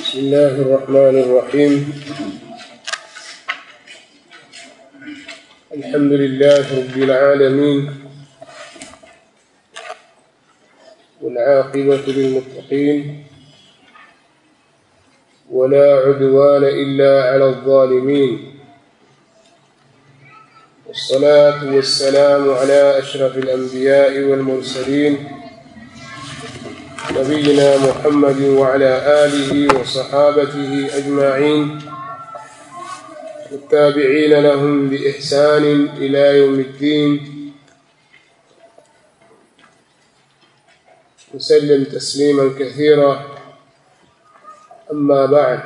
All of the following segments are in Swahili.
بسم الله الرحمن الرحيم الحمد لله رب العالمين والعاقبة للمتقين ولا عدوان إلا على الظالمين والصلاة والسلام على أشرف الأنبياء والمرسلين نبينا محمد وعلى آله وصحابته أجمعين والتابعين لهم بإحسان إلى يوم الدين وسلم تسليما كثيرا أما بعد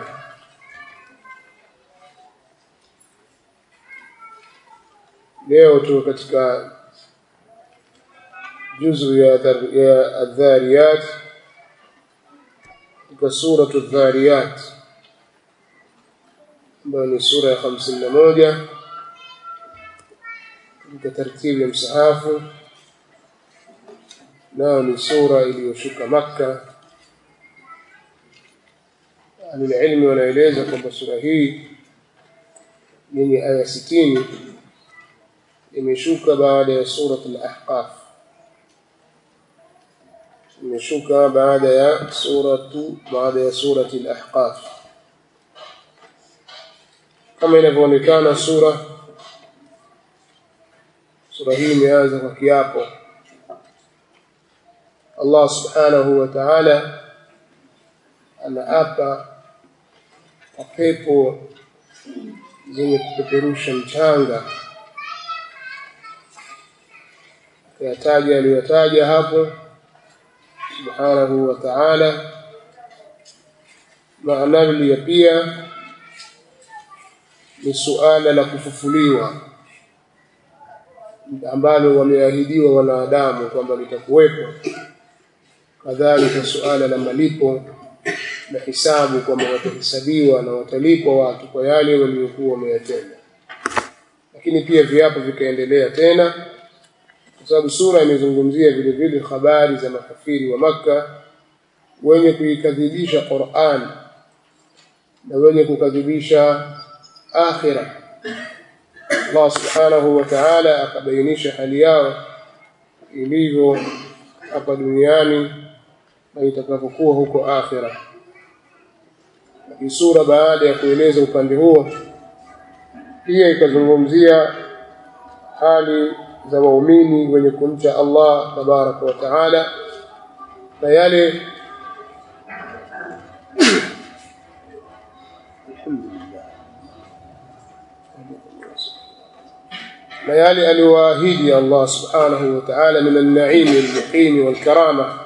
leo tu katika juzu ya ya adhariyat katika suratu dhariyat ambayo ni sura ya hamsini na moja katika tartibu ya msahafu nayo ni sura iliyoshuka makka ahlulilmi wanaeleza kwamba sura hii yenye aya sitini imeshuka baada ya surat al-ahqaf imeshuka baada ya suratu baada ya surati al-ahqaf kama inavyoonekana sura sura hii imeanza kwa kiapo Allah subhanahu wa ta'ala anaapa kwa pepo zenye kupeperusha mchanga kuyataja aliyotaja hapo subhanahu wa ta'ala maanavlia pia ni suala la kufufuliwa ambalo wameahidiwa wanadamu kwamba litakuwepo kadhalika suala la malipo na hisabu kwamba watahesabiwa na watalipwa watu kwa yale waliokuwa wameyatenda lakini pia viapo vikaendelea tena kwa sababu sura imezungumzia vile vile habari za makafiri wa Makka wenye kuikadhibisha Qur'an na wenye kukadhibisha akhira Allah subhanahu wa ta'ala akabainisha hali yao ilivyo hapa duniani na itakapokuwa huko akhira hii sura baada ya kueleza upande huo pia ikazungumzia hali za waumini wenye kumcha Allah tabaraka wa taala na yale na yale aliyoahidi Allah subhanahu wa ta'ala min an-na'im al-muqim wal-karama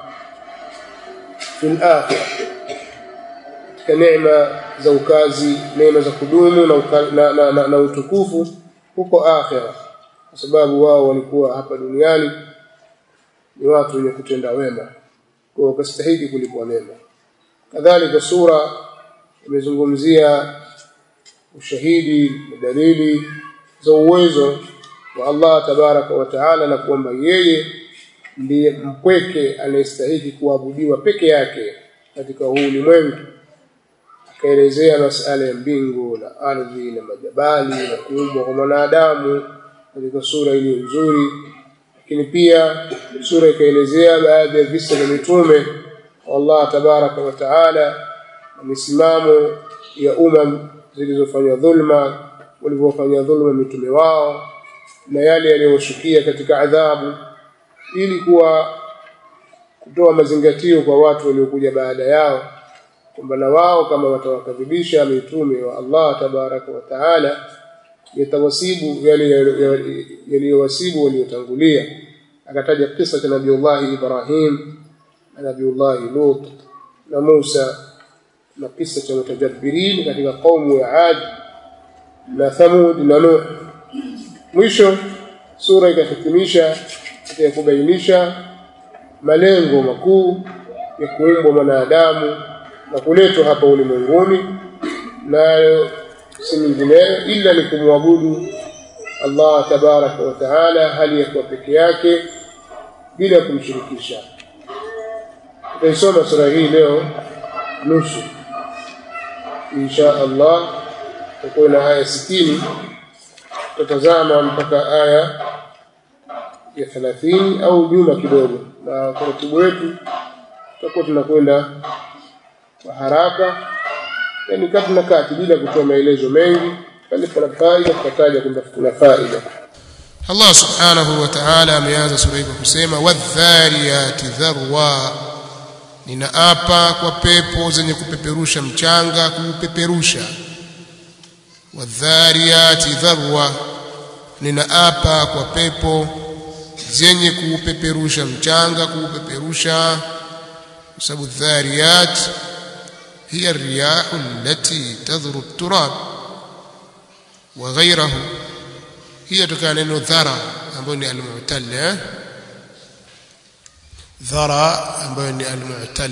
fi al-akhirah katika neema za ukazi neema za kudumu na, na, na, na, na utukufu huko akhirah kwa sababu wao walikuwa hapa duniani ni watu wenye kutenda wema kwa wakastahili kulipwa mema kadhalika sura imezungumzia ushahidi na dalili za uwezo wa Allah tabaraka wa taala na kwamba yeye ndiye mpweke anayestahili kuabudiwa peke yake katika huu ulimwengu akaelezea masala ya mbingu na ardhi na majabali na kuumbwa kwa mwanadamu katika sura iliyo nzuri lakini pia sura ikaelezea baadhi ya visa vya mitume Allah tabaraka wa taala na misimamo ya umam zilizofanya dhulma walivyofanya dhulma mitume wao na yale yaliyoshukia katika adhabu ili kuwa kutoa mazingatio kwa watu waliokuja baada yao kwamba na wao kama watawakadhibisha mitume wa Allah tabaraka wa taala yatawasibu yale yaliyowasibu waliotangulia akataja kisa cha nabiullahi Ibrahim na nabiullahi Lut na Musa na kisa cha mutajabbirin katika kaumu ya Ad na Thamud na Nuh mwisho sura ikahitimisha katika kubainisha malengo makuu ya kuumbwa mwanadamu na kuletwa hapa ulimwenguni nayo si mingineyo ila ni kumwabudu Allah tabaraka wa taala hali ya kuwa peke yake bila kumshirikisha tutaisoma sura hii leo nusu insha Allah tutakuwa na aya 60 tutazama mpaka aya ya 30 au nyuma kidogo na taratibu wetu tutakuwa tunakwenda kwa haraka yani kati na kati bila kutoa maelezo mengi pale pana faida tutataja kwamba kuna faida Allah subhanahu wa ta'ala ameanza sura hii kwa kusema wadhariyati dharwa ninaapa kwa pepo zenye kupeperusha mchanga kuupeperusha wadhariyati dharwa ninaapa kwa pepo zenye kuupeperusha mchanga kuupeperusha kwa sababu dhariyat hiya riyahu allati tadhuru at-turab wa ghayrahu hiya tokana neno dhara ambayo ni al-mu'tal eh? dhara ambayo ni al-mu'tal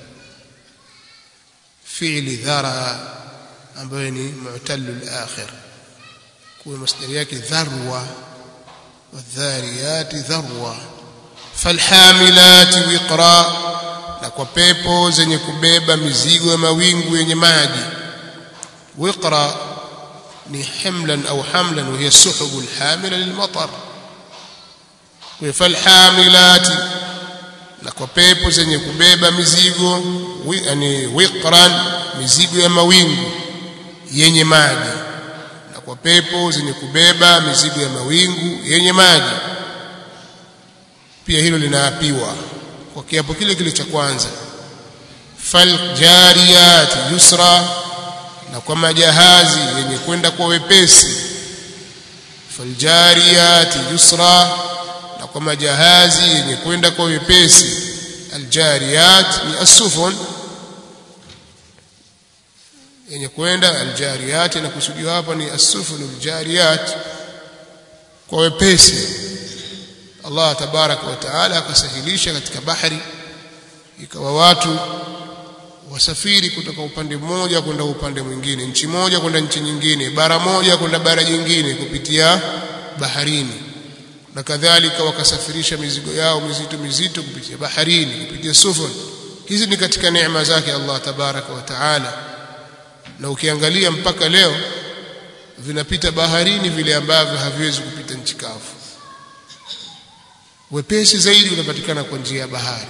fi'li dhara ambayo ni mu'tal al-akhir kwa masdari yake dharwa wadhariyati dharwa falhamilati wiqra na kwa pepo zenye kubeba mizigo ya mawingu yenye maji wiqra ni himlan au hamlan wa hiya suhubu alhamila lilmatar falhamilati na kwa pepo zenye kubeba mizigo yani wiqran mizigo ya mawingu yenye maji na kwa pepo zenye kubeba mizigo ya mawingu yenye maji pia hilo linaapiwa kwa kiapo kile kile cha kwanza faljariyat yusra na kwa majahazi yenye kwenda kwa wepesi faljariyat yusra na kwa majahazi yenye kwenda kwa wepesi aljariyat ni asufun yenye kwenda aljariyat na kusudiwa hapa ni asufun aljariyat kwa wepesi Allah tabaraka wa taala akasahilisha katika bahari ikawa watu wasafiri kutoka upande mmoja kwenda upande mwingine nchi moja kwenda nchi nyingine bara moja kwenda bara jingine kupitia baharini na kadhalika wakasafirisha mizigo yao mizito mizito kupitia baharini kupitia sufun hizi ni katika neema zake Allah tabaraka wa taala na ukiangalia mpaka leo vinapita baharini vile ambavyo haviwezi kupita nchi kavu wepesi zaidi unapatikana kwa njia ya bahari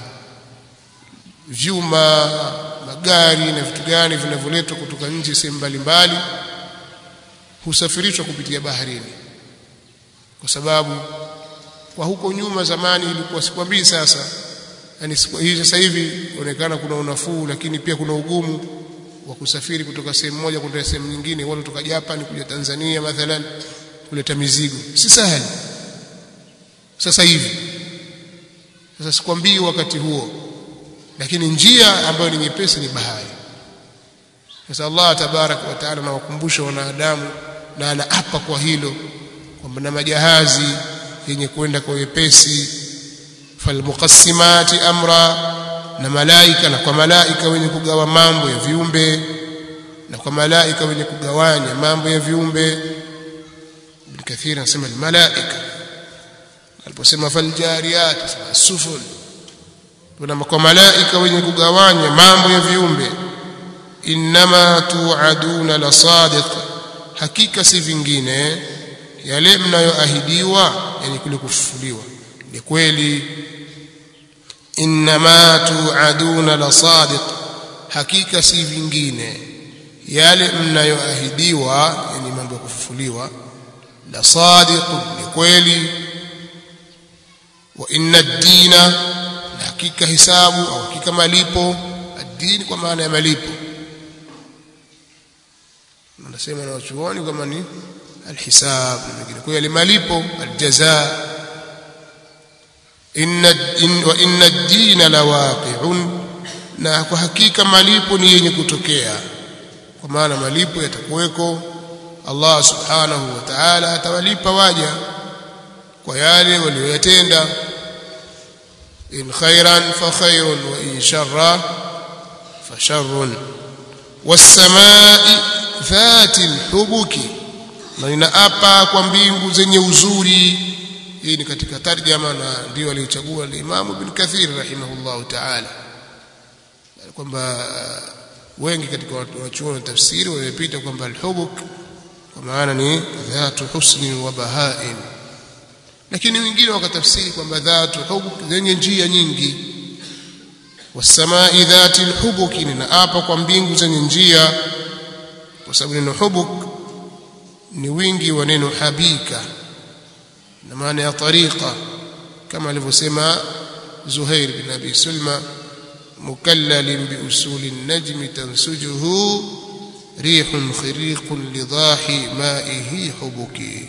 vyuma magari na vitu gani vinavyoletwa kutoka nje sehemu mbalimbali husafirishwa kupitia baharini kwa sababu kwa huko nyuma zamani ilikuwa sikwambii sasa yani hii sasa hivi inaonekana kuna unafuu lakini pia kuna ugumu wa kusafiri kutoka sehemu moja kwenda sehemu nyingine wale kutoka Japan kuja Tanzania mathalan kuleta mizigo si sahali sasa hivi sasa sikwambii wakati huo lakini njia ambayo ni nyepesi ni bahari sasa Allah tabarak wa taala anawakumbusha wanadamu na anaapa kwa hilo kwamba na majahazi yenye kwenda kwa wepesi falmuqassimati amra na malaika na kwa malaika wenye kugawa mambo ya viumbe na kwa malaika wenye kugawanya mambo ya viumbe Ibn Kathir anasema malaika aliposema faljariyat sufun kuna kwa malaika wenye kugawanya mambo ya viumbe innama tuaduna la sadiq hakika si vingine yale mnayoahidiwa yani kule kufufuliwa ni kweli innama tuaduna la sadiq hakika si vingine yale mnayoahidiwa yani mambo ya kufufuliwa la sadiq ni kweli wa inna ad-dina na hakika hisabu au hakika malipo ad-din kwa maana ya malipo nasema na wachuoni kama ni alhisab na mengine kwa hiyo malipo aljazaa inna in, wa inna ad-din lawaqi'un na kwa hakika malipo ni yenye kutokea kwa maana malipo yatakuweko Allah subhanahu wa ta'ala atawalipa waja kwa yale walioyatenda in khairan fa khairun wa in sharra fa sharrun was-samaa'i dhati al-hubuki na ninaapa kwa mbingu zenye uzuri hii ni katika tarjama na ndio aliyochagua al-Imam Ibn Kathir rahimahullahu ta'ala kwamba wengi katika wanachuoni tafsiri wamepita kwamba alhubuk kwa maana ni dhatu husnin wa bahain lakini wengine wakatafsiri kwamba dhatu hubuk zenye njia nyingi wasamai dhati alhubuki ninaapa kwa mbingu zenye njia kwa sababu neno hubuk ni wingi wa neno habika na maana ya tariqa kama alivyosema Zuhair bin Abi Sulma mukallal bi usuli an-najm tansujuhu rihun khiriqun lidahi ma'ihi hubuki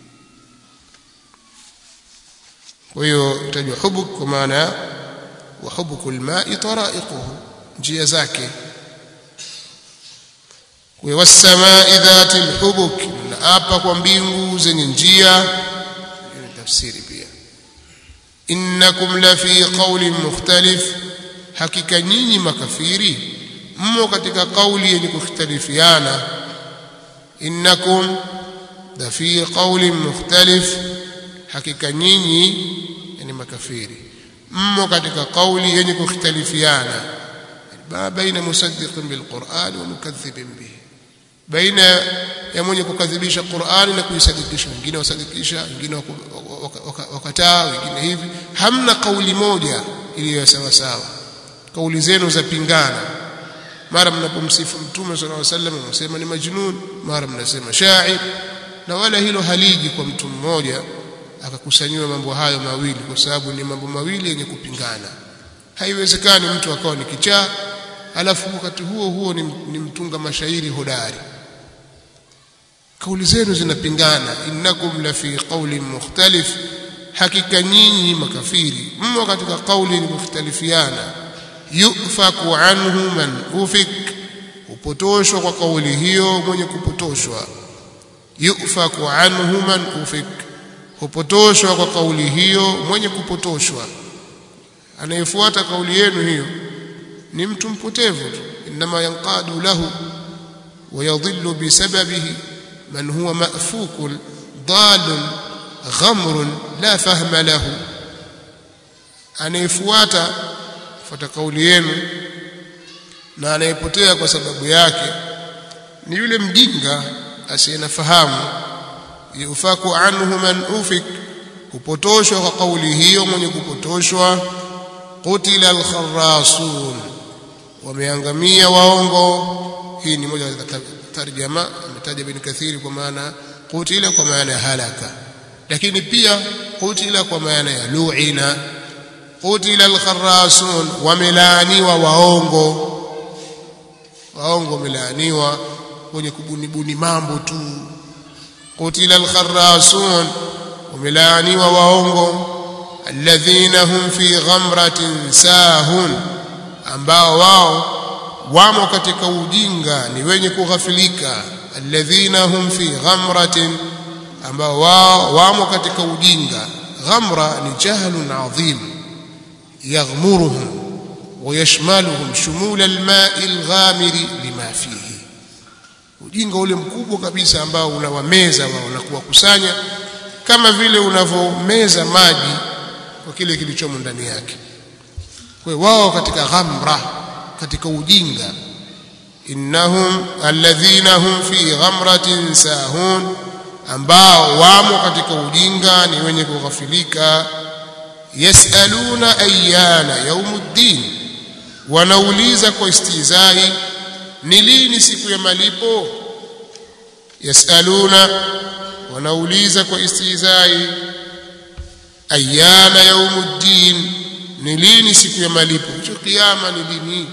kwa hiyo itajwa hubuk kwa maana wa hubuku al-ma'i tara'iquhu njia zake kwa wasamai dhati al-hubuk na apa kwa mbingu zenye njia tafsiri pia innakum la fi qawlin mukhtalif hakika nyinyi makafiri mmo katika kauli yenye kukhtalifiana innakum la fi qawlin mukhtalif hakika nyinyi yani makafiri mmo katika kauli yenye kukhtalifiana ma baina musaddiqin bilquran wa mukadhibin bihi baina ya mwenye kukadhibisha Qur'ani na kuisadikisha wengine wasadikisha wengine wakataa wengine hivi hamna kauli moja iliyo sawa sawa kauli zenu za pingana mara mnapomsifu mtume sallallahu alaihi wasallam mnasema ni majnun mara mnasema sha'ir na wala hilo haliji kwa mtu mmoja akakusanyiwa mambo hayo mawili kwa sababu ni mambo mawili yenye kupingana haiwezekani mtu akawa ni kichaa alafu wakati huo huo ni, ni mtunga mashairi hodari kauli zenu zinapingana innakum la fi qawlin mukhtalif hakika nyinyi makafiri mmo katika kauli mukhtalifiana yufaku anhu man ufik upotoshwa kwa kauli hiyo mwenye kupotoshwa yufaku anhu man ufik upotoshwa kwa kauli hiyo mwenye kupotoshwa anayefuata kauli yenu hiyo ni mtu mpotevu tu inma yanqadu lahu ويضل بسببه من هو مأفوك ضال غمر لا فهم له anayefuata fuata kauli yenu na anayepotea kwa sababu yake ni yule mjinga asiyenafahamu yufaku anhu man ufik kupotoshwa kwa kauli hiyo mwenye kupotoshwa qutila alkharasun wameangamia waongo hii ni moja ya tarjama ametaja bin kathiri kwa maana qutila kwa maana ya halaka lakini pia qutila kwa maana ya lu'ina qutila alkharasun wamelaaniwa waongo waongo wamelaaniwa wenye kubunibuni mambo tu qutila alkharasun wamelaaniwa waongo alladhina hum fi ghamratin sahun ambao wao wamo katika ujinga ni wenye kughafilika alladhina hum fi ghamratin ambao wao wamo katika ujinga ghamra ni jahlun adhim yaghmuruhum ويشملهم شمول الماء الغامر لما فيه ujinga ule mkubwa kabisa ambao unawameza wao na kuwakusanya kama vile unavomeza maji kwa kile kilichomo ndani yake kwa wao katika ghamra katika ujinga innahum alladhina hum fi ghamratin sahun ambao wamo katika ujinga ni wenye kughafilika yasaluna ayyana yaumuddin wanauliza kwa istizai ni lini siku ya malipo yasaluna wanauliza kwa istizai ayyana yaumuddin ni lini siku ya malipo hicho kiyama ni lini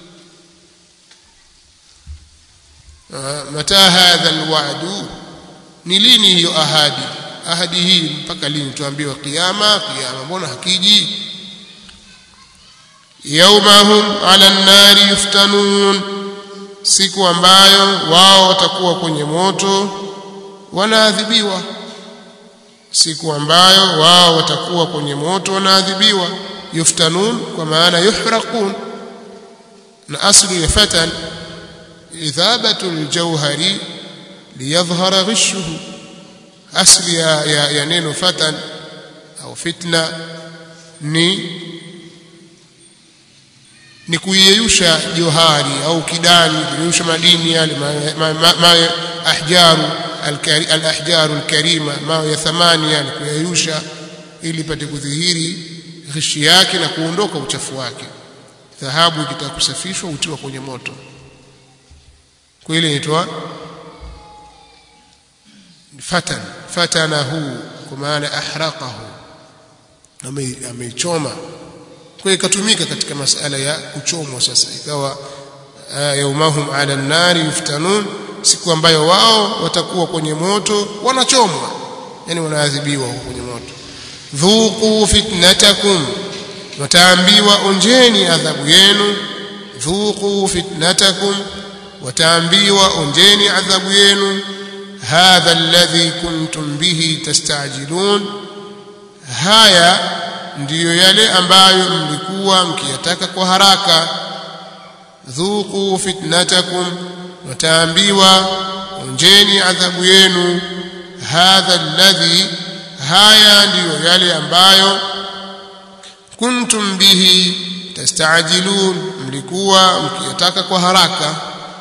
mata hadha alwa'du ni lini hiyo ahadi ahadi hii mpaka lini tuambiwa kiyama kiyama mbona hakiji yaumahum ala nnari yuftanun siku ambayo wao watakuwa kwenye moto wanaadhibiwa siku ambayo wao watakuwa kwenye moto wanaadhibiwa yuftanun kwa maana yuhraqun na aslu ya fatan idhabatu aljawhari liyadhhara ghishuhu asli ya, ya, ya neno fatan au fitna ni ni kuiyeyusha johari au kidani kuyeyusha madini yale ma, ma, ma, ahjaru al-ahjaru al-karima mawe ya thamani yani kuyeyusha ili pate kudhihiri ghishi yake na kuondoka uchafu wake dhahabu ikitaka kusafishwa hutiwa kwenye moto kwa ile inaitwa fatan fatanahu kwa maana ahraqahu ameichoma kwa ikatumika katika masala ya kuchomwa sasa ikawa yaumahum ala nari yuftanun siku ambayo wao watakuwa kwenye moto wanachomwa yani wanaadhibiwa huko kwenye moto dhuqu fitnatakum wataambiwa onjeni adhabu yenu dhuqu fitnatakum wataambiwa onjeni adhabu yenu hadha alladhi kuntum bihi tastajilun haya ndiyo yale ambayo mlikuwa mkiyataka kwa haraka dhuqu fitnatakum wataambiwa onjeni adhabu yenu hadha alladhi haya ndiyo yale ambayo kuntum bihi tastajilun mlikuwa mkiyataka kwa haraka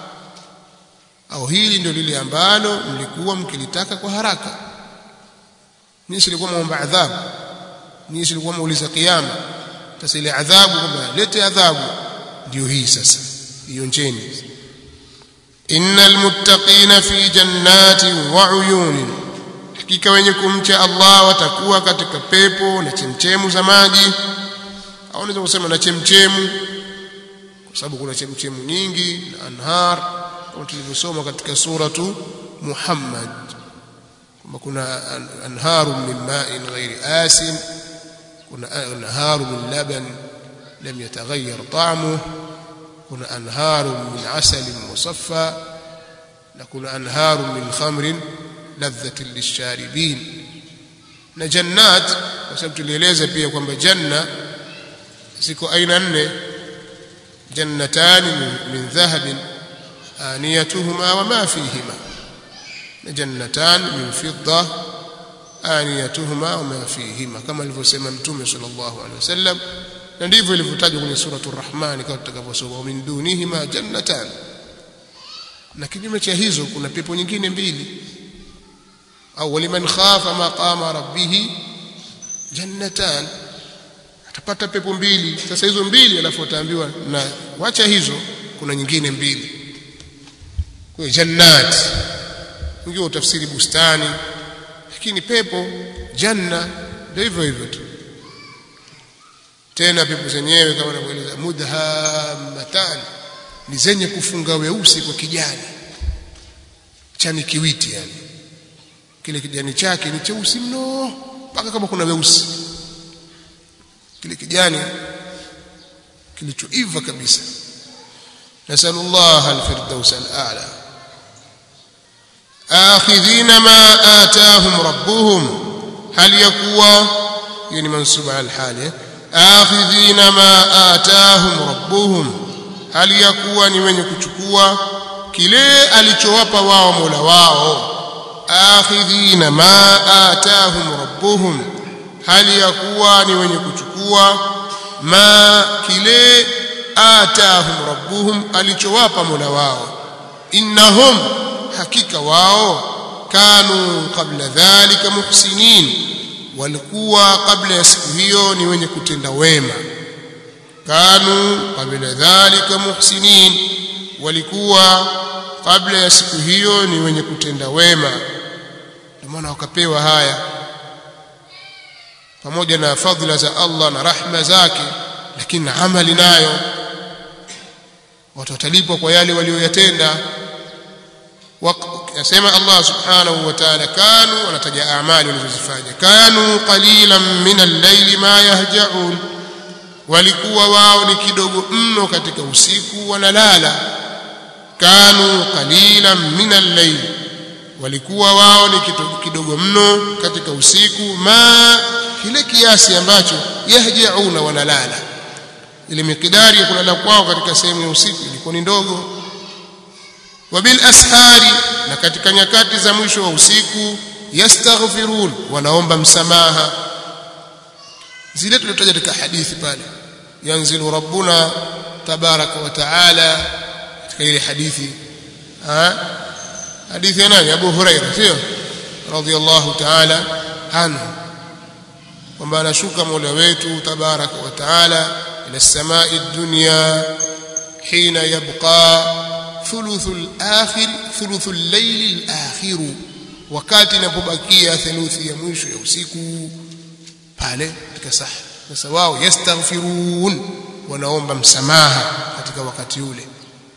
au hili ndio lile ambalo mlikuwa mkilitaka kwa haraka nyinyi silikuwa muomba adhabu nyinyi silikuwa muuliza kiyama sasa ile adhabu kwamba lete adhabu ndio hii sasa ionjeni innal muttaqina fi jannatin wa uyunin hakika wenye kumcha Allah watakuwa katika pepo na chemchemu za maji au unaweza kusema na chemchemu kwa sababu kuna chemchemu nyingi na anhar kama tulivyosoma katika suratu Muhammad kwamba kuna anharu min ma'in ghairi asin kuna anharu min laban lam yataghayyar ta'muhu kuna anharu min asalin musaffa na kuna anharu min khamrin ladhatin lisharibin na jannat kwa sababu tulieleza pia kwamba janna ziko aina nne jannatani min dhahabin aniyatuhuma wama fihima na jannatan min fidda aniyatuhuma wama fihima kama alivyosema mtume sallallahu alaihi wasallam na ndivyo ilivyotajwa kwenye suratu rahman kama tutakavyosoma min dunihima jannatan na kinyume cha hizo kuna pepo nyingine mbili au waliman khafa maqama rabbih jannatan atapata pepo mbili sasa hizo mbili alafu ataambiwa na wacha hizo kuna nyingine mbili kwa jannat ndio utafsiri bustani lakini pepo janna ndio hivyo hivyo tu tena pepo zenyewe kama anavyoeleza mudhammatan ni zenye kufunga weusi kwa kijani chani kiwiti yani kile kijani chake ni cheusi mno mpaka kama kuna weusi kile kijani kilichoiva kabisa nasallallahu alfirdaus alala akhidhina ma atahum rabbuhum hal yakuwa yani mansuba alhali akhidhina ma atahum rabbuhum hali ya kuwa ni wenye kuchukua kile alichowapa wao Mola wao akhidhina ma atahum rabbuhum hali ya kuwa ni wenye kuchukua ma kile atahum rabbuhum alichowapa Mola wao innahum hakika wao kanu qabla dhalika muhsinin walikuwa kabla ya siku hiyo ni wenye kutenda wema kanu qabla dhalika muhsinin walikuwa kabla ya siku hiyo ni wenye kutenda wema ndio maana wakapewa haya pamoja na fadhila za Allah na rahma zake lakini amali nayo watu watalipwa kwa yale walioyatenda yasema Allah subhanahu wa ta'ala kanu wanataja amali walizozifanya kanu qalilan min al-layli ma yahja'un walikuwa wao ni kidogo mno katika usiku wanalala kanu qalilan min al-layl walikuwa wao ni kidogo mno katika usiku ma kile kiasi ambacho yahjauna wanalala ile mikidari ya kulala kwao katika sehemu ya usiku ilikuwa ni ndogo wabil ashari na katika nyakati za mwisho wa usiku yastaghfirun wanaomba msamaha zile tulitaja katika hadithi pale yanzilu rabbuna tabaraka wa taala katika ile hadithi ha hadithi ya nani Abu Huraira sio radhiyallahu taala anhu kwamba anashuka Mola wetu tabaraka wa taala ila samai dunya hina yabqa thuluth al-akhir thuluth al-layl al-akhir wakati inapobakia theluthi ya mwisho ya usiku pale katika saha sasa wao yastaghfirun wanaomba msamaha katika wakati ule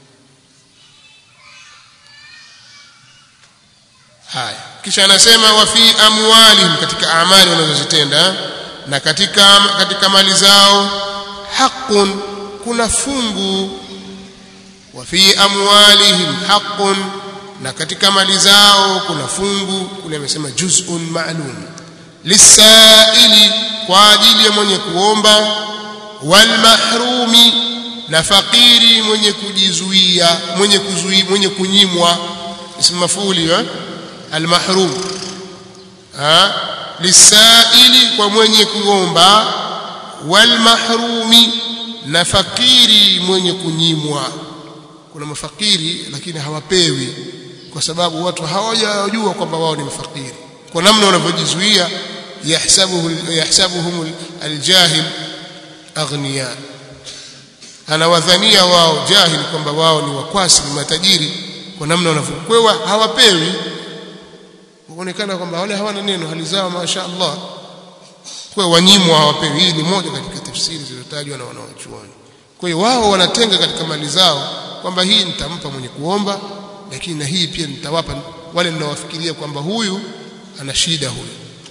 haya kisha anasema wa fi amwalihim katika amali wanazozitenda na katika katika mali zao haqqun kuna fungu wa fi amwalihim haqqun na katika mali zao kuna fungu kule amesema juz'un ma'lum lisaili kwa ajili ya mwenye kuomba wal mahrumi na fakiri mwenye kujizuia mwenye kuzuia mwenye kunyimwa ismu mafuli eh al mahrum ha lisaili kwa mwenye kuomba wal mahrumi na fakiri mwenye kunyimwa kuna mafakiri lakini hawapewi kwa sababu watu hawajajua kwamba wao ni mafakiri kwa namna wanavyojizuia yahsabuhu yahsabuhum aljahil aghniya anawadhania wao jahil kwamba wao ni wakwasi ni matajiri kwa namna wanavyokwewa hawapewi kuonekana kwamba wale hawana neno hali zao masha Allah kwa wanyimwa hawapewi hii ni moja katika tafsiri zilizotajwa na wanawachuoni kwa hiyo wao wanatenga katika mali zao kwamba hii nitampa mwenye kuomba lakini na hii pia nitawapa wale ninawafikiria kwamba huyu ana shida huyu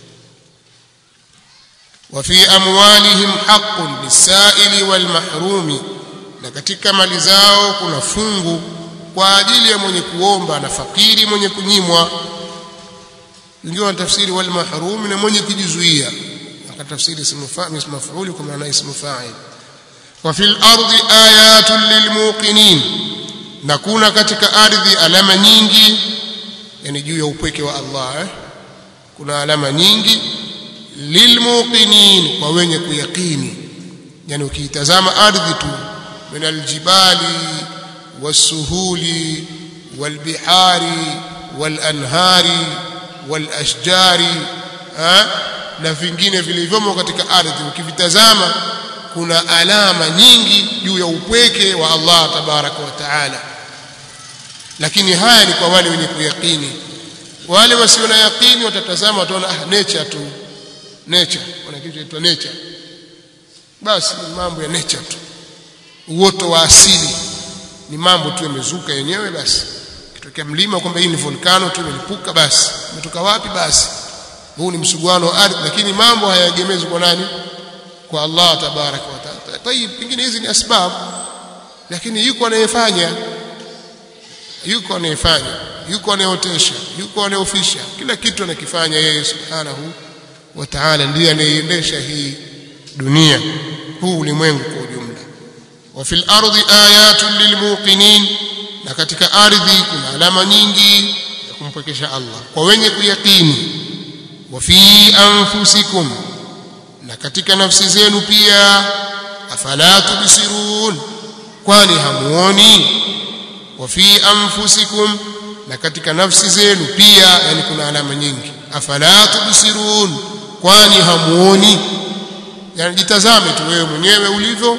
وفي أموالهم حق للسائل والمحروم na katika mali zao kuna fungu kwa ajili ya mwenye kuomba na fakiri mwenye kunyimwa ingiwa tafsiri wal mahrum na mwenye kujizuia akatafsiri ismu fa'il ismu maf'ul kwa maana ismu fa'il wa fil ardi ayatun lilmuqinin na kuna katika ardhi alama nyingi yani juu ya upweke wa Allah eh? kuna alama nyingi lilmuqinin kwa wenye kuyakini yani ukiitazama ardhi tu min aljibali wasuhuli walbihari walanhari walashjari na vingine vilivyomo katika ardhi ukivitazama kuna alama nyingi juu ya upweke wa Allah tabaraka wa taala lakini haya ni kwa wale wenye kuyakini wale wasio na yakini watatazama wataona ah nature tu nature kuna kitu kinaitwa nature basi ni mambo ya nature tu uoto wa asili ni mambo tu yamezuka yenyewe basi kitokea mlima kwamba hii ni volcano tu imelipuka basi umetoka wapi basi huu ni msuguano wa ardhi lakini mambo hayaegemezwi kwa nani kwa Allah tabaraka wa taala tayib pengine hizi ni asbab lakini yuko anayefanya yuko anayefanya yuko anayeotesha yuko anayeofisha kila kitu anakifanya yeye subhanahu wa ta'ala ndiye anayeiendesha hii dunia huu ulimwengu kwa ujumla wa fil ardi ayatun lilmuqinin na katika ardhi kuna alama nyingi ya kumpwekesha Allah kwa wenye kuyakini wa fi anfusikum na katika nafsi zenu pia afala tubsirun kwani hamuoni wa fi anfusikum na katika nafsi zenu pia yani kuna alama nyingi afala tubsirun kwani hamuoni yani jitazame tu wewe mwenyewe ulivyo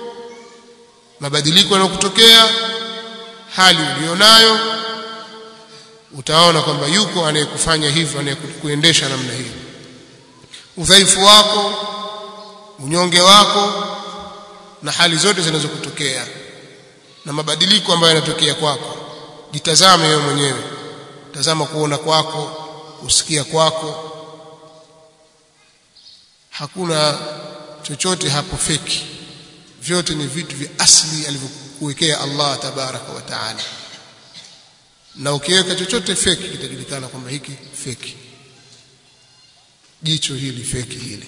mabadiliko yanayokutokea hali ulionayo utaona kwamba yuko anayekufanya hivyo anayekuendesha namna hiyo udhaifu wako unyonge wako na hali zote zinazokutokea na mabadiliko ambayo yanatokea kwako jitazame wewe mwenyewe tazama kuona kwako kusikia kwako hakuna chochote hapo feki vyote ni vitu vya asili alivyokuwekea Allah tabaraka wa taala na ukiweka chochote feki kitajulikana kwamba hiki feki jicho hili feki hili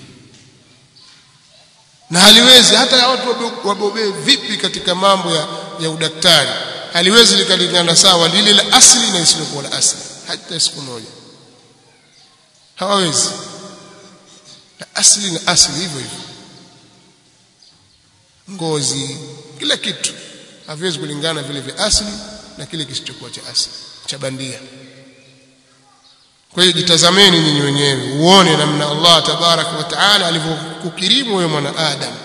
na haliwezi hata watu wabobee vipi katika mambo ya, ya udaktari haliwezi likalingana sawa lile la asili na isilokuwa la asili hata siku moja hawawezi na asili na asili hivyo hivyo ngozi kila kitu haviwezi kulingana vile vya asili na kile kisichokuwa cha asili cha bandia kwa hiyo jitazameni nyinyi wenyewe uone namna Allah tabaraka wa taala alivyokukirimu wewe mwanadamu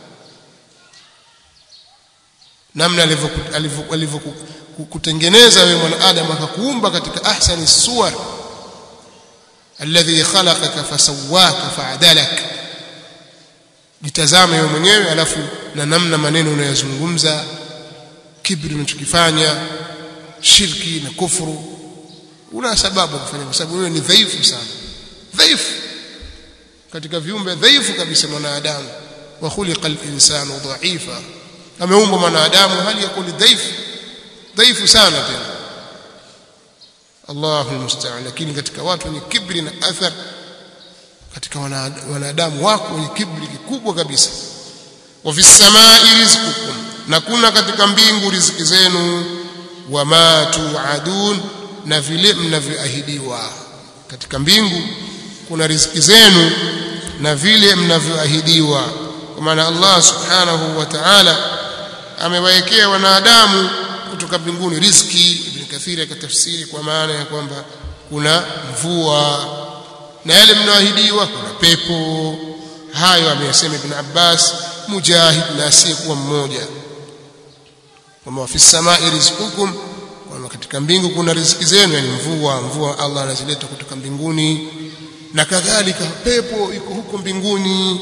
namna alivyokutengeneza wewe mwanadamu akakuumba katika ahsani suwar alladhi khalaqaka fasawwaka fa'adalak jitazame wewe mwenyewe alafu na namna maneno unayozungumza kibri unachokifanya shirki na kufuru una sababu kufanya kwa sababu wewe ni dhaifu sana dhaifu katika viumbe dhaifu kabisa mwanadamu wa khuliqa al-insanu dha'ifa ameumbwa mwanadamu hali ya kuwa dhaifu dhaifu sana tena Allahu musta'an lakini katika watu wenye kibri na athar katika wanadamu wako wenye kibri kikubwa kabisa wa fis samai rizqukum na kuna katika mbingu riziki zenu wama tuadun na vile mnavyoahidiwa katika mbingu kuna riziki zenu na vile mnavyoahidiwa kwa maana Allah subhanahu wa ta'ala amewaekea wanadamu kutoka mbinguni riziki ibn kathiri akatafsiri kwa maana ya kwamba kuna mvua na yale mnaoahidiwa kuna pepo hayo ameyasema ibn Abbas mujahid na asiyekuwa mmoja kwamba fi samai rizqukum kwamba katika mbingu kuna riziki zenu yani mvua mvua Allah anazileta kutoka mbinguni na kadhalika pepo iko huko mbinguni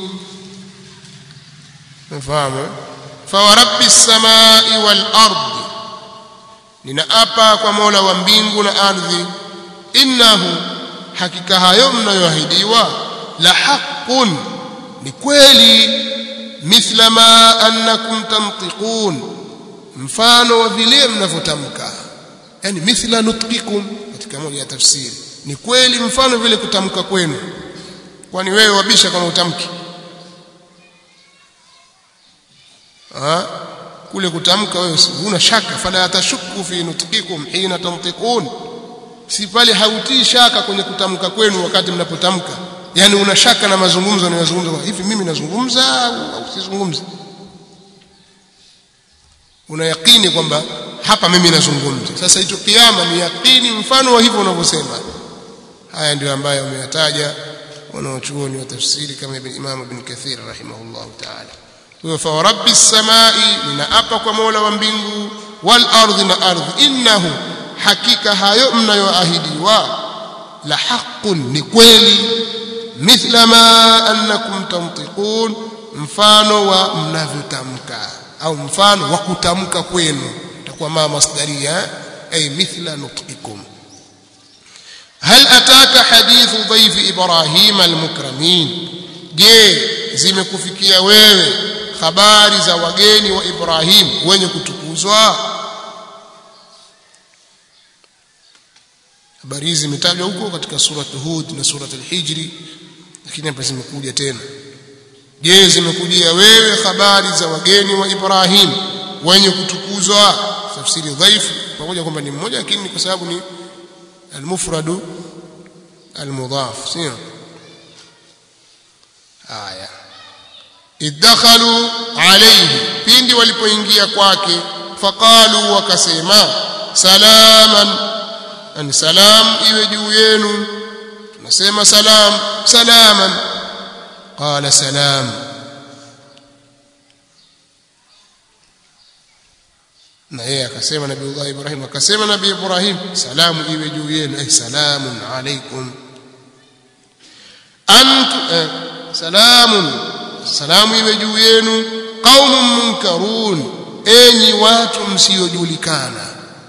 mfahamu fa wa rabbis samai wal ardi ninaapa kwa Mola wa mbingu na ardhi innahu hakika hayo mnayoahidiwa la haqqun ni kweli mithla ma annakum tamtiqun mfano wa vile mnavyotamka yani mithla nutqikum katika moja ya tafsiri ni kweli mfano vile kutamka kwenu kwani wewe wabisha kama utamki ha? kule kutamka wewe huna shaka fala tashuku fi nutqikum hina tantiqun si pale hautii shaka kwenye kutamka kwenu wakati mnapotamka yani una shaka na mazungumzo ninazungumza hivi mimi nazungumza au sizungumzi una yakini kwamba hapa mimi nazungumza sasa hicho kiama ni yakini mfano wa hivyo unavyosema haya ndio ambayo wameyataja wanaochuoni wa tafsiri kama ibn Imam ibn Kathir rahimahullah ta'ala kwa fa rabbis samai ninaapa kwa Mola wa mbingu wal ardhi na ardhi innahu hakika hayo mnayoahidiwa la haqqun ni kweli mithla ma annakum tantiqun mfano wa mnavyotamka au mfano wa kutamka kwenu itakuwa ma masdaria ay mithla nutqikum hal ataka hadithu dhayf ibrahim almukramin je zimekufikia wewe habari za wageni wa ibrahim wenye kutukuzwa habari hizi zimetajwa huko katika surat hud na surat al-hijri lakini hapa zimekuja tena je zimekujia wewe habari za wageni wa Ibrahim wenye kutukuzwa tafsiri dhaifu pamoja kwamba ni mmoja lakini kwa sababu ni almufradu almudhaf sio haya idakhalu alayhi pindi walipoingia kwake faqalu wakasema salaman an salam iwe juu yenu tunasema salam salaman qala salam na yeye akasema nabii Ibrahim akasema nabii Ibrahim salamu iwe juu yenu ay salamun alaykum antu eh, salamun salamu iwe juu yenu qaumun munkarun enyi watu msiojulikana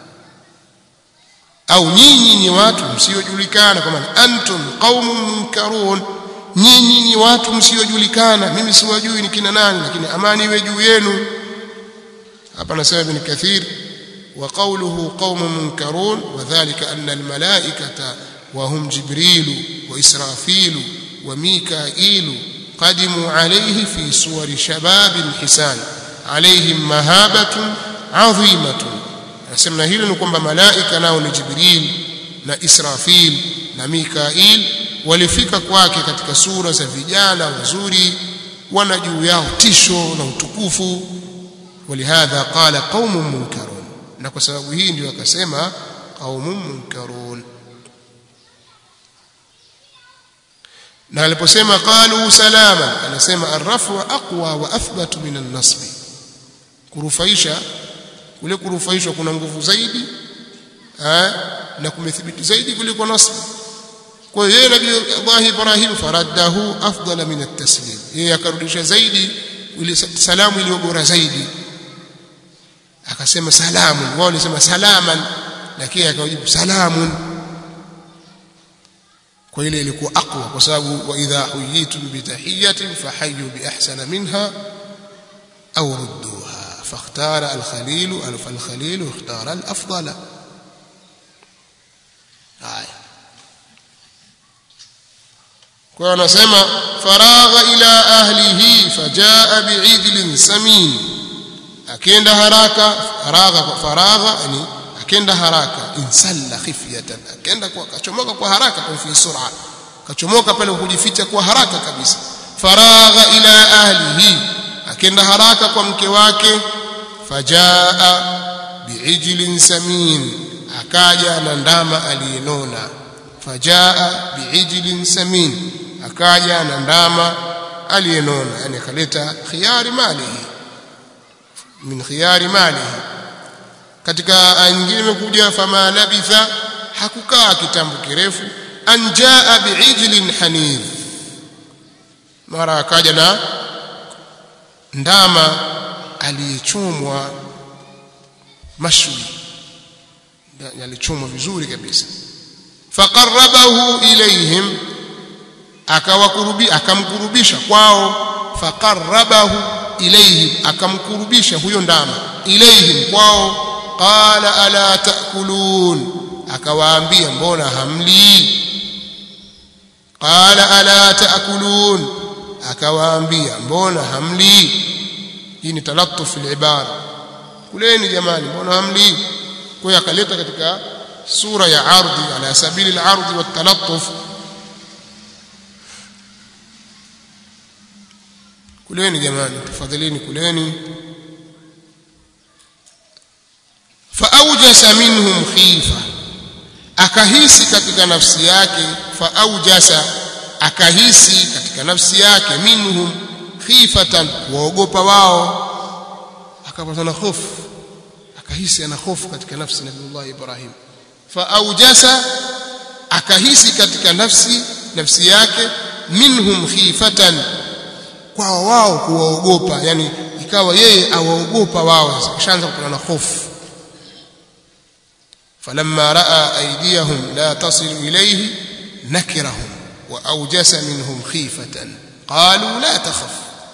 au nyinyi ni watu msiojulikana kwa maana antum qaumun munkarun nyinyi ni watu msiojulikana mimi siwajui ni kina nani lakini amani iwe juu yenu hapa nasema ibn kathir wa qawluhu qaumun munkarun wadhālika anna almalaikata wa hum jibril wa israfil wa mikail qadimu alayhi fi suwari shabab hisan alayhim mahabatun adhimatun anasema hilo ni kwamba malaika nao ni jibril na israfil na mikail walifika kwake katika sura za vijana wazuri wana juu yao tisho na utukufu ولهذا قال قوم منكرون na kwa sababu hii ndio akasema qaumun munkarun na aliposema qalu salama anasema arrafu aqwa wa athbatu min an-nasb kurufaisha kule kurufaishwa kuna nguvu zaidi eh, na kumethibiti zaidi kuliko nasb kwa hiyo yeye nabii Allah Ibrahim faraddahu afdala min at-taslim yeye akarudisha zaidi ile salamu iliyo bora zaidi akasema salamun wao walisema salaman lakini akajibu salamun kwa ile ilikuwa aqwa kwa sababu wa idha huyitum bi tahiyatin fahayyu bi ahsana minha aw rudduha فاختار الخليل ألف الخليل اختار الأفضل آية kwa anasema faragha ila ahlihi fajaa bi'idlin samin akenda haraka faragha faragha yani akenda haraka insalla khifyatan akenda kwa kachomoka kwa haraka kwa fi sur'a kachomoka pale kujificha kwa haraka kabisa faragha ila ahlihi akenda haraka kwa mke wake fajaa bi'ijlin samin akaja na ndama aliyenona fajaa bi'ijlin samin akaja na ndama aliyenona yani akaleta khiyari malihi min khiyari malihi katika aya nyingine imekuja fama labitha hakukaa kitambo kirefu anjaa bi'ijlin hanidh mara akaja na ndama aliyechomwa mashwi alichomwa vizuri kabisa faqarrabahu ilayhim akawakurubi akamkurubisha kwao faqarrabahu ilayhim akamkurubisha huyo ndama ilayhim kwao qala ala taakulun akawaambia mbona hamli qala ala taakulun akawaambia mbona hamli hii ni talattuf fil ibara kuleni jamani mbona hamli kwa hiyo akaleta katika sura ya ardhi ala sabili al-ardhi wa talattuf kuleni jamani tafadhalini kuleni faaujasa minhum khifa akahisi katika nafsi yake faaujasa akahisi katika nafsi yake minhum khifatan waogopa wao akapata na hofu akahisi ana hofu katika nafsi nabiullah ibrahim faaujasa akahisi katika nafsi nafsi yake minhum khifatan kwa wao kuwaogopa yani ikawa yeye awaogopa wao kishaanza kupata na hofu falamma raa aydiyahum la tasilu ilayhi nakirahum wa awjasa minhum khifatan qalu la takhaf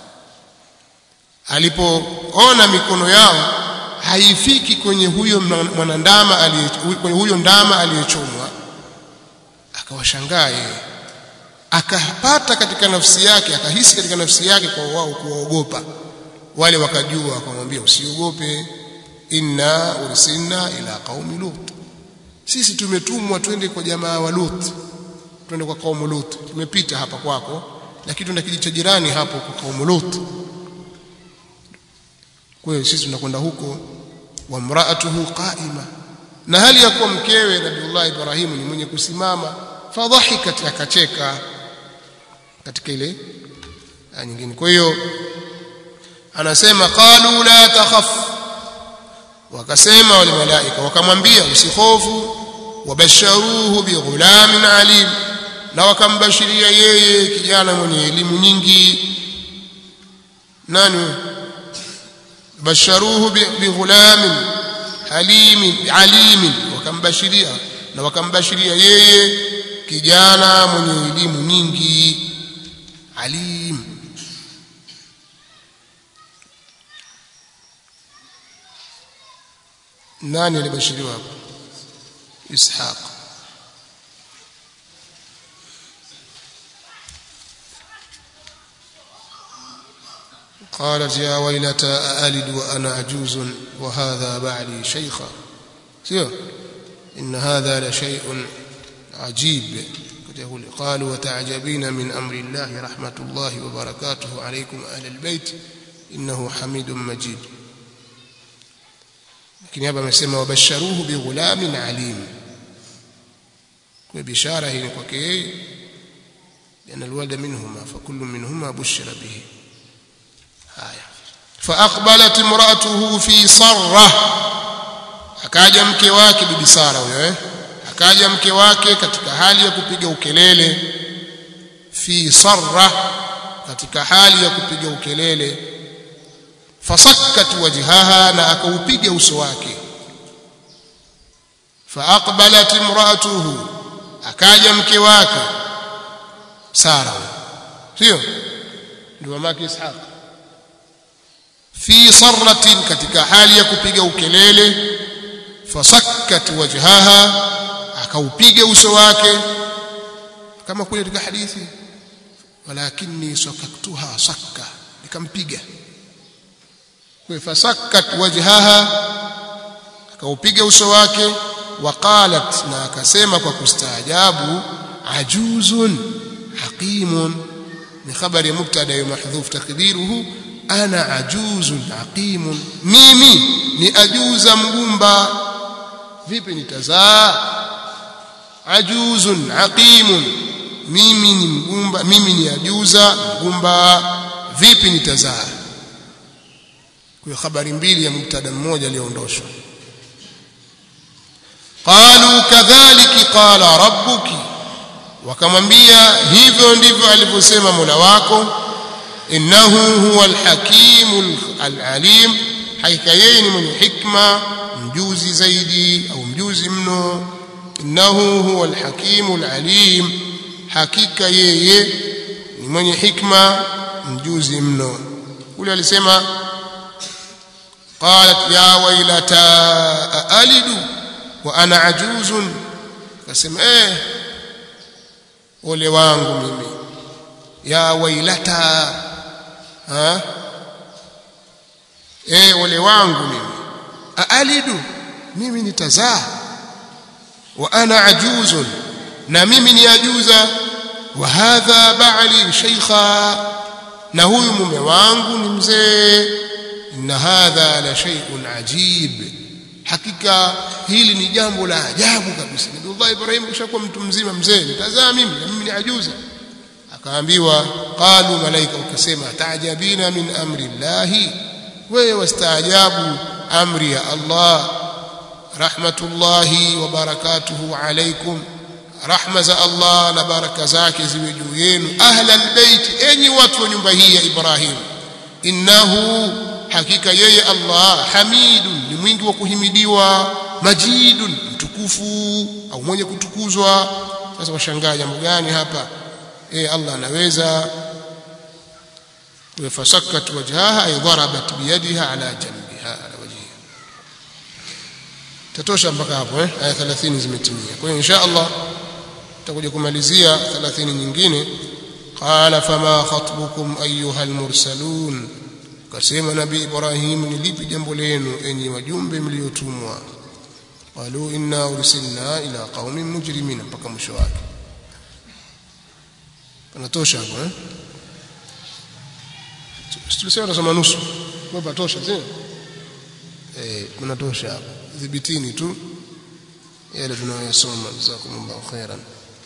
alipoona mikono yao haifiki kwenye huyo mwanandama kwenye huyo ndama aliyechomwa akawashangaa yeye akapata katika nafsi yake akahisi katika nafsi yake kwa wao kuwaogopa wale wakajua wakamwambia usiogope inna ursilna ila qaumi lut sisi tumetumwa twende kwa jamaa wa lut twende kwa kaumu lut tumepita hapa kwako lakini tuna kijiji cha jirani hapo kwa kaumu lut kwa hiyo sisi tunakwenda huko wa mraatuhu qaima na hali ya kuwa mkewe nabiullah ibrahimu ni mwenye kusimama fadhahikat akacheka katika ile nyingine kwa hiyo anasema qalu la takhaf wakasema wale malaika wakamwambia usihofu wabasharuhu bighulamin alim na wakambashiria yeye kijana mwenye elimu nyingi nani basharuhu bighulamin halimin alimin wakambashiria na wakambashiria yeye kijana mwenye elimu nyingi alim nani alibashiriwa hapo ishaq قالت يا ويلتى أألد وأنا عجوز وهذا بعلي شيخا سيو إن هذا لشيء عجيب يقول قالوا وتعجبين من أمر الله رحمة الله وبركاته عليكم أهل البيت إنه حميد مجيد lakini hapa amesema wabasharuhu bighulamin alim kwa bishara hii ni kwake yeye لأن الولد منهما فكل منهما بشر به haya فأقبلت امرأته في صرة akaja mke wake bibi Sara huyo eh akaja mke wake katika hali ya kupiga ukelele fi sarra katika hali ya kupiga ukelele fasakkat wajhaha na akaupiga uso wake faaqbalat imraatuhu akaja mke wake Sara sio ndio mamake Ishaq fi sarratin katika hali ya kupiga ukelele fasakkat wajhaha akaupiga uso wake kama kule katika hadithi walakinni sakaktuha sakka nikampiga kwa fasakkat wajhaha akaupiga uso wake waqalat na akasema kwa kustaajabu ajuzun haqimun ni khabari ya mubtada ya mahdhuf takdiruhu ana ajuzun haqimun mimi ni ajuza mgumba vipi nitazaa ajuzun haqimun mimi ni mgumba mimi ni ajuza mgumba vipi nitazaa kwa habari mbili ya mubtada mmoja aliondoshwa qalu kadhalika qala rabbuki wakamwambia hivyo ndivyo alivyosema Mola wako innahu huwa alhakim alalim hakika yeye ni mwenye hikma mjuzi zaidi au mjuzi mno innahu huwa alhakim alalim hakika yeye ni mwenye hikma mjuzi mno kule alisema qalat ya wailata alidu wa ana ajuzun akasema eh ole wangu mimi ya wailata ha eh ole wangu mimi aalidu mimi nitazaa wa ana ajuzun na mimi ni ajuza wa hadha ba'li shaykha na huyu mume wangu ni mzee inna hadha la shay'un ajib hakika hili ni jambo la ajabu kabisa Nabii Ibrahim kishakuwa mtu mzima mzee nitazaa mimi na mimi ni ajuza akaambiwa qalu malaika ukasema taajabina min amri llahi wewe wastaajabu amri ya Allah rahmatullahi wa barakatuhu alaykum rahma za Allah na baraka zake ziwe juu yenu ahla albayt enyi watu wa nyumba hii ya Ibrahim innahu hakika yeye Allah hamidun ni mwingi wa kuhimidiwa majidun mtukufu au mwenye kutukuzwa sasa washangaa jambo gani hapa eh Allah anaweza وفسكت وجهها أي ضربت بيدها على جنبها على وجهها tatosha mpaka hapo eh aya 30 zimetimia kwa hiyo insha Allah tutakuja kumalizia 30 nyingine qala fama khatbukum ayuha almursalun kasema nabii Ibrahim ni lipi jambo lenu enyi wajumbe mliotumwa qalu inna ursilna ila qaumin mujrimin mpaka mwisho wake panatosha hapo eh tulisema tunasoma nusu kwa patosha sio eh kunatosha hapo dhibitini tu yale tunayosoma jazakumullahu khairan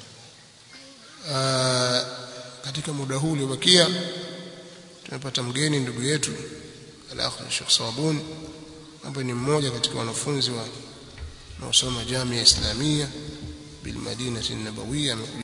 katika muda huu uliobakia tumepata mgeni ndugu yetu al-akh Sheikh Sabuni ambaye ni mmoja katika wanafunzi wa wanaosoma jamii ya Islamia bil Madinati an-Nabawiyya